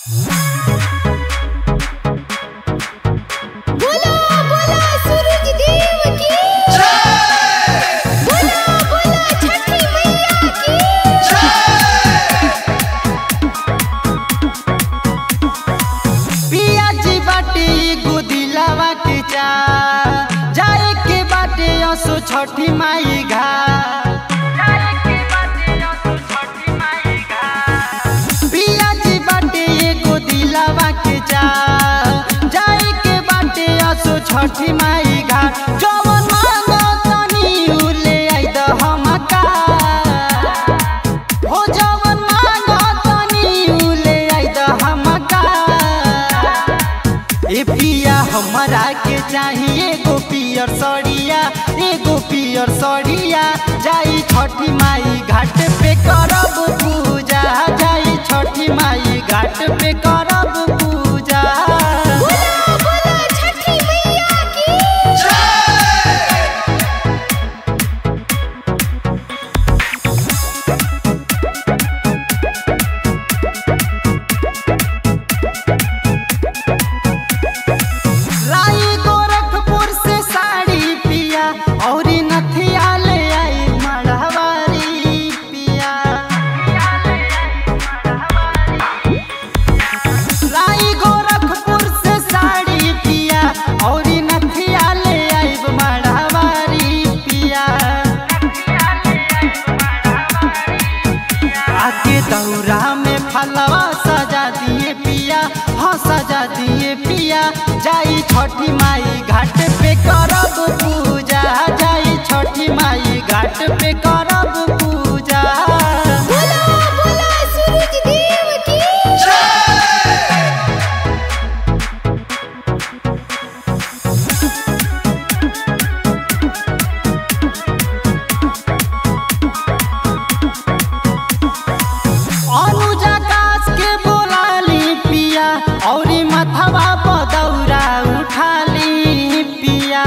बोला बोला सूरज देव की बोला बोला छठी मैया की पिया जी बाटे एगो दिलावा के चा जाए के बाटे असो छठी माई घाट पिया जी बाटे एगो दिलावा के चा जाए के बाटे असो छठी माई घाट जवन मांगो तनी उ ले आई द हमका हो जवन मांगो तनी उ ले आई द हमका ए पिया हमरा के चाहिए एगो पियर सड़िया एगो पियर सड़िया जाई छठी माई घाट पे करब पूजा जाई छठी माई घाट पे करब पूजा बोला बोला छठी मैया की लाई गोरखपुर से साड़ी पिया और नथिया ले आई मढ़वारी पिया लाई गोरखपुर से साड़ी पिया और नथिया ले आई मढ़वारी पिया आके दौरा में फलवा सजा दिए पिया हाँ सजा दिए पिया जाई छठी माई घाट पे करब पूजा जाई छठी माई घाट पे करब पूजा बोला बोला सूरज देव की अनुजा कास के बोलाली पिया और मथवा पदौरा उठाली पिया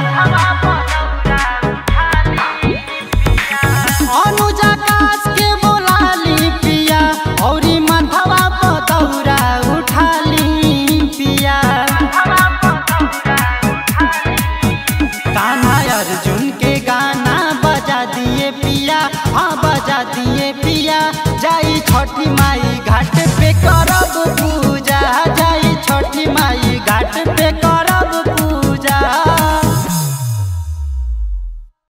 अनुजा कास के बोलाली पिया और मथवा पदौरा उठाली पिया कान्हा अर्जुन के गाना बजा दिए पिया हाँ बजा दिए पिया जाई छठी माई घाट पे करब पूजा